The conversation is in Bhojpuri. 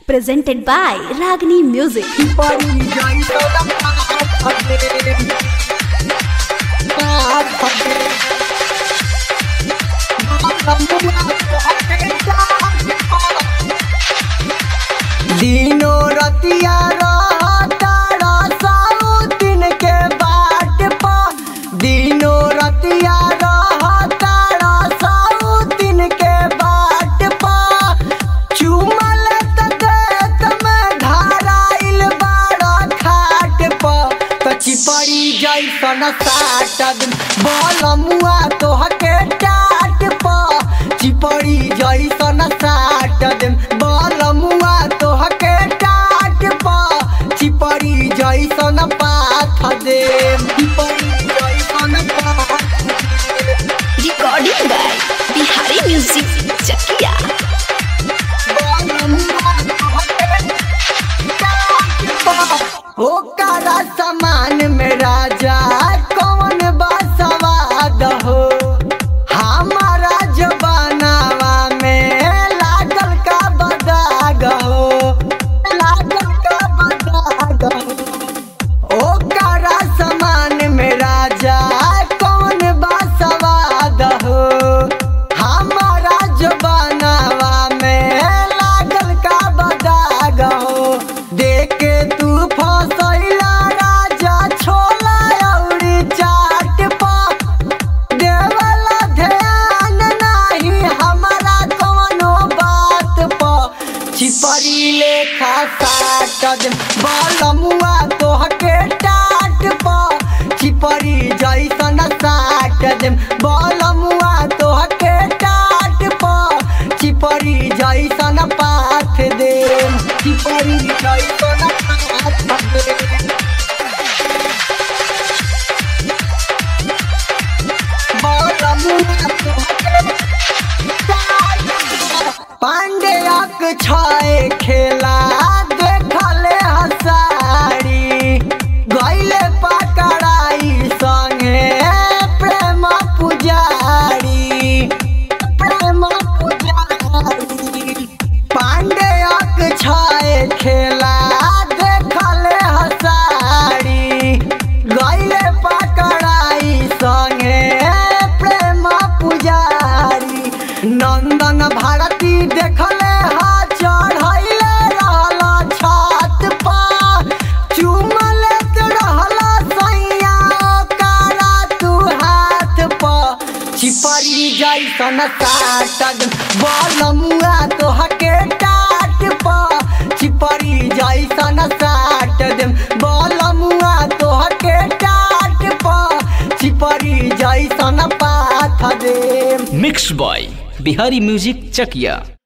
presented by Ragini Music. दिनो रतिया रहतारा साउतिन के बाट पा दिनो रतिया रहतारा साउतिन के बाट पा चुमल तक में धाराइल बाड़ा खाट पा कची पड़ी जैसन साट बलमुआ तोहके टाट पा चिपड़ी जैसन साट बलमुआ तोहके टाट पा चिपड़ी जैसन पाथ दे चिपड़ी जैसन पाथ Recording by Bihari Music Chakia. ओकरा समान में राजा कौन बसवाद हो हमारा जबानावा में लागल का बदाग हो लागल का बदाग हो ओकरा समान में राजा कौन बसवाद हो हमारा जबानावा में लागल का बदाग हो देखे तू फसैला राजा छोला औरी चाट पा देवला ध्यान नाही हमारा कोनो बात पा चिपरी लेखा साट बलमुआ तोहके टाट पा चिपरी जैसन साट देम बलमुआ तोहके टाट पा चिपरी जैसन पाथ देम चिपरी जैसन पाथ देम पांडेयक छय खेला देखले हसारी गईले पकड़ाई संगे प्रेम पुजारी प्रेम पुजारी पांडेयक छय खेला देखले हसारी गईले पकड़ाई संगे प्रेम पुजारी नंदन भारती देखले हा चढ़ैले रहला छत पा चुमले रहला सैया कारा तू हाथ पा चिपरी जैसन साटद बलमुआ तोहके टाट पा चिपरी जैसन साट देम बलमुआ तोहके टाट पा चिपरी जैसन पाथ देम mix by Bihari music Chakiya